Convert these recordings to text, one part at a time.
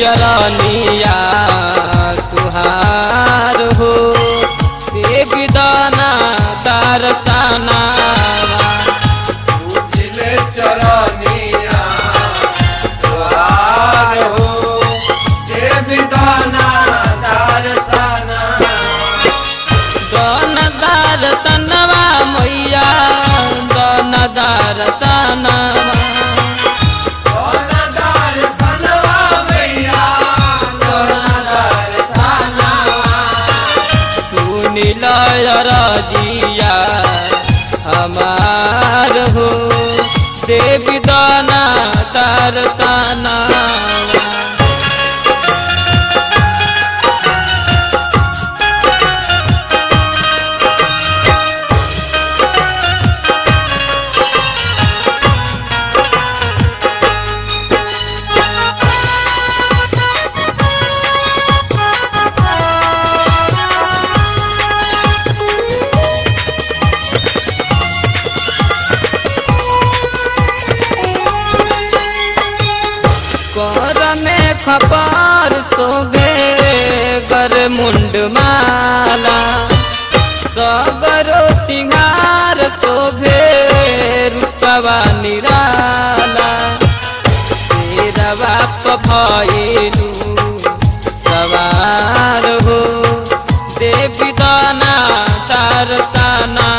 चरनिया तुहार हो देवी दाना दर्शना पूजिले चरनिया द्वार हो देवी दाना दर्शना दन दर्शनवा मैया दन दर्शनवा दोना दर्शनवा मैया दोना दर्शनवा सुनिल रजिया हमार हो देवी दाना दर्शना कर में खपार सोगे गर मुंड माला सगरो सिंगार शोभे रूपवा निराला तेरा बाप भइलू सवार हो देवी दाना दर्शना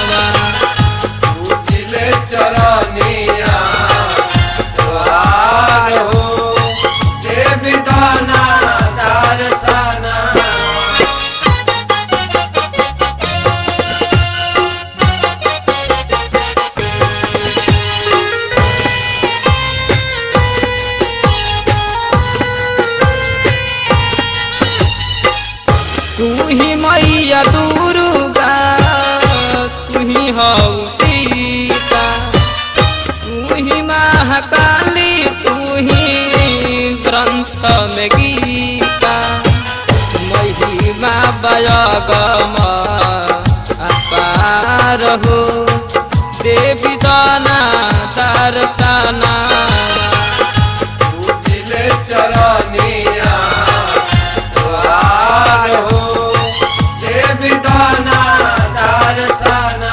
पूजिले चरनिया द्वार हो देवी दाना दर्शना तू ही मैया दुर्गा तू ही हऊ सीता तू ही महाकाली तू ही ग्रंथ में गीता महिमा बयगम अपार हो देवी दाना दर्शना पूजिले चरनिया द्वार हो देवी दाना दर्शना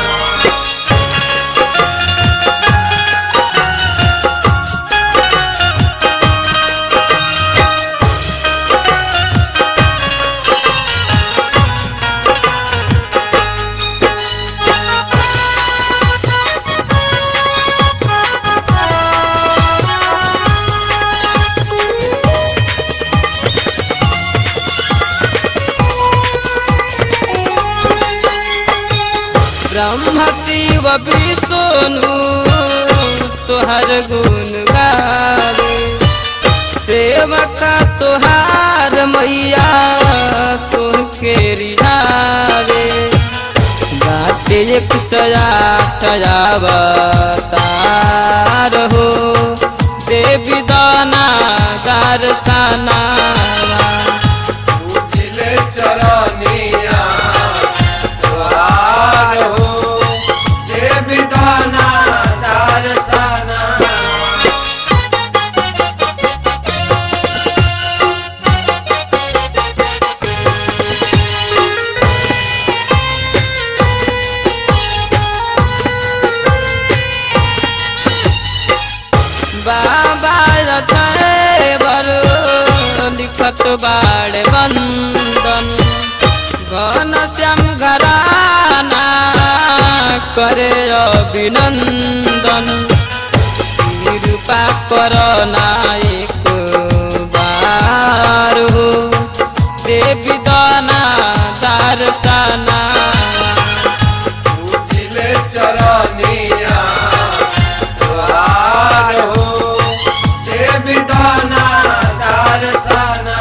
ब्रह्म शिव विष्णु तुहर गुण गावे सेवका तुहार मैया तुहके रिहावे बाटे एक सया तार हो देवी दाना दर्शना पूजिले चरनिया द्वार हो देवी दाना दर्शना बाबा रथे बरो लिखत बाड़ बंदन घन श्याम घराना करे अभिनंदन कृपा कर नायक बार हो देवी दाना दर्शना पूजिले चरनिया द्वार हो देवी दाना दर्शना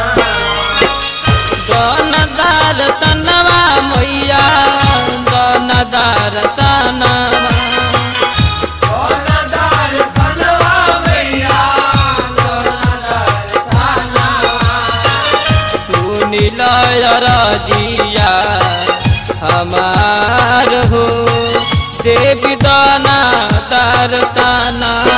दन दर्शनवा मैया दन दर्शनवा दोना दर्शनवा मैया दोना दर्शनवा सुनिल रजिया हमार हो देवी दाना दर्शना